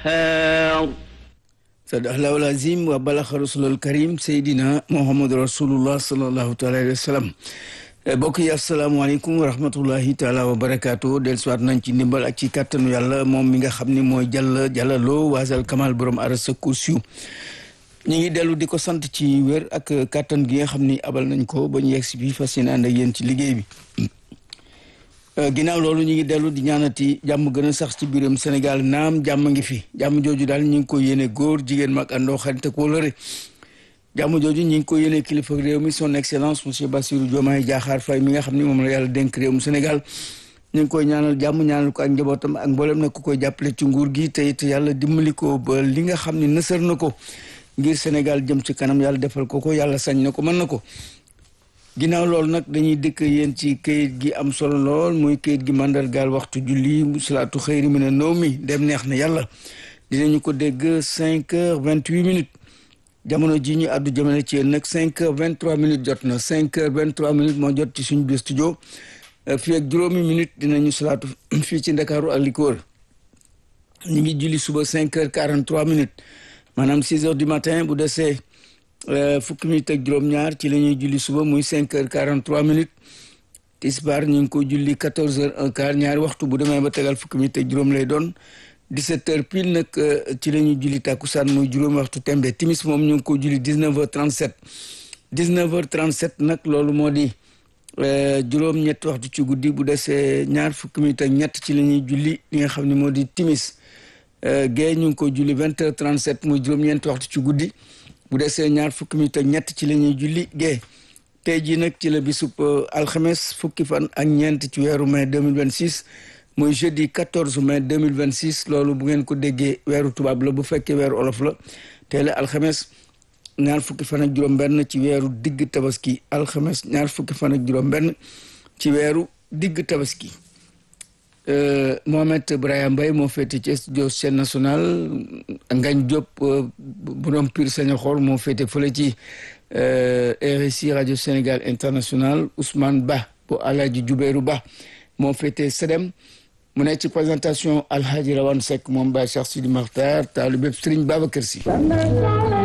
القهار صدق الله العظيم وبلغ رسول الكريم سيدنا محمد رسول الله صلى الله عليه وسلم mbokk yi asalaamaaleykum wa rahmatullahi taala wa barakaatu del siwaat nañ ci ndimbal ak ci kàttanu yàlla moom mi nga xam ni mooy jàll jàllaloo waasal kamal borom arasa kursiyu ñu ngi dellu di ko sant ci wér ak kàttan gi nga xam ni abal nañ ko ba ñu yegg si bi fas yéene ànd ak yéen ci liggéey bi ginnaaw loolu ñu ngi dellu di ñaanati jàmm gën a sax ci biiram Sénégal naam jàmm ngi fi jàmm jooju daal ñu ngi ko yéene góor jigéen mag àndoo xarit ak wóllëre jàmm jooju ñu ngi ko yéene kilifa réew mi son excellence monsieur Bassirou Diomaye Diakhar Faye mi nga xam ni moom la yàlla dénk réew mu Sénégal ñu ngi koy ñaanal jàmm ñaanal ko ak njabootam ak mboolem nag ku koy jàppale ci nguur gi te it yàlla dimbali ko ba li nga xam ni nësër na ko ngir Sénégal jëm ci kanam yàlla defal ko ko yàlla sañ na ko mën na ko ginnaaw loolu nag dañuy dëkk yéen ci kayit gi am solo lool muy kayit gi mandargaal waxtu julli salaatu xëyri mi ne naw mi dem neex na yàlla dinañu ko dégg cinq heures vingt huit minutes jamono ji ñu àddu jëmale ci yéen nag cinq heures vingt trois minutes jot na cinq heures vingt trois minutes moo jot ci suñu biir studio fii ak juróomi minutes dinañu salaatu fii ci ndakaaru ak li ko wër ñu ngi julli suba cinq heures quarante trois minutes maanaam six heures du matin bu desee fukki minutes ak juróom-ñaar ci la ñuy julli suba muy cinq heures quarante trois minutes tisbaar ñu ngi ko julli quatorze heures un quart ñaari waxtu bu demee ba tegal fukki minutes ak juróom lay doon dix-sept heures pile nag ci la ñuy julli takkusaan muy juróomi waxtu tembe timis moom ñu ngi ko julli dix-neuf heures trente-sept dix-neuf heures trente-sept nag loolu moo di juróom-ñetti waxtu ci guddi bu desee ñaar fukki minutes ak ñett ci la ñuy julli li nga xam ne moo di timis gée ñu ngi ko julli vingt heures trente-sept muy juróom-ñeenti waxtu ci guddi bu desee ñaar fukki minutes ak ñett ci la ñuy julli gée tey jii nag ci la bisub alxames fukki fan ak ñeent ci weeru mai 2026 muy jeudi 14 mai 2026 loolu bu ngeen ko déggee weeru tubaab la bu fekkee weeru olof la tey la alxames ñaar fukki fan ak juróom-benn ci weeru digg tabaski alxames ñaar fukki fan ak juróom-benn ci weeru digg tabaski Mohamed Brahima Mbaye moo féete ci studio chaîne nationale Ngagne Diop borom Pire Sañoxor moo féete fële ci RSI radio Sénégal international Ousmane Ba bu Alaaji Jubéeru Ba moo féete Sedem mu nekk ci présentation Alhaji Rawane Seck moom Baye Cheikh Sidi Makhtar taalibe Serigne Babacar Sy